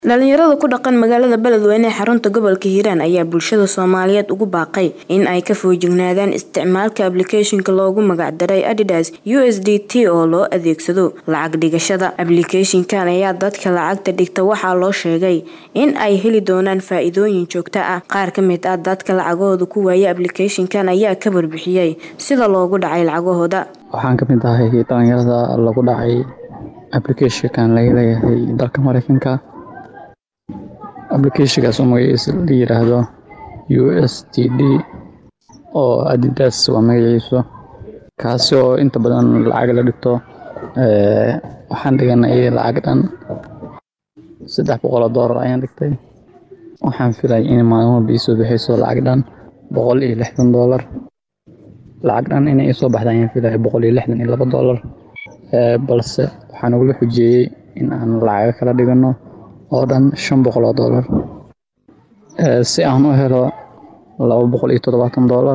Dhalinyarada ku dhaqan magaalada Beledweyne ee xarunta gobolka Hiiraan ayaa bulshada Soomaaliyeed ugu baaqay in ay ka feejignaadaan isticmaalka application-ka loogu magac daray Adidas USDT oo loo adeegsado lacag dhigashada. Application-kan ayaa dadka lacagta dhigta waxaa loo sheegay in ay heli doonaan faa'iidooyin joogto ah. Qaar ka mid ah dadka lacagahooda ku waayay application-kan ayaa ka warbixiyay sida loogu dhacay lacagahooda. Waxaan ka mid ahay dhalinyarada lagu dhacay application-kan laga leeyahay dalka Mareykanka. application-kaas oo magaciisa la yiraahdo USDT oo Adidas waa magaciisa kaasi oo inta badan lacag la dhigto ee waxaan dhiganay lacag dhan saddex boqol oo doolar ayaan dhigtay waxaan filay in maalin walba ii soo bixayso lacag dhan boqol iyo lixdan doolar lacag dhan inay ii soo baxda ayaan filay boqol iyo lixdan iyo laba doolar ee balse waxaa nagula xujeeyay in aan lacago kala dhigano oo dhan shan boqol oo doolar si aan u helo laba boqol iyo toddobaatan doolar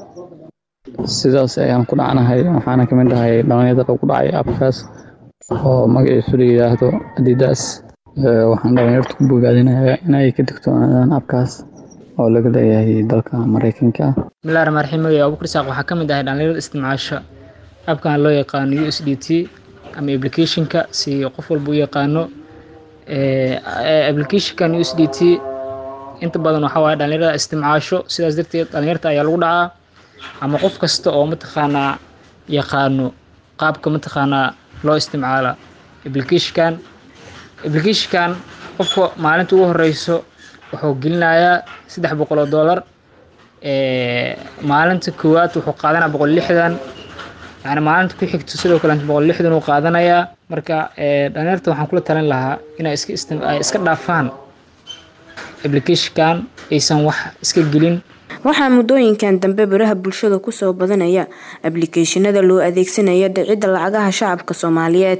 sidaas ayaan ku dhacnahay waxaana ka mid ahay dhalinyarada lagu dhacay appkaas oo magaciisu la yiraahdo Adidas waxaan dhalinyarada ku bogaadinayaa inay ka digtoonaadaan appkaas oo laga leeyahay dalka Mareykanka bismillahi rahmaani rahiim magaciisa Abuukar Isaaq waxaa ka mid ahay dhalinyarada isticmaasha appkan loo yaqaano USDT ama application-ka si qof walba u yaqaano application-kan USDT inta badan waxaa waaye dhalinyarada isticmaasho sidaas darteed dhalinyarta ayaa lagu dhacaa ama qof kasta oo mataqaanaa yaqaano qaabka mataqaanaa loo isticmaala application-kan application-kan qofka maalinta ugu horeyso wuxuu gelinayaa saddex boqol oo doolar maalinta koowaad wuxuu qaadanaya boqol lixdan yani maalinta ku xigto sidoo kale boqol lixdan uu qaadanayaa marka dhalinyarta waxaan kula talin lahaa inay iska iska dhaafaan application-kan aysan wax iska gelin waxaa muddooyinkan dambe baraha bulshada kusoo badanaya application-ada loo adeegsanaya dhicidda lacagaha shacabka Soomaaliyeed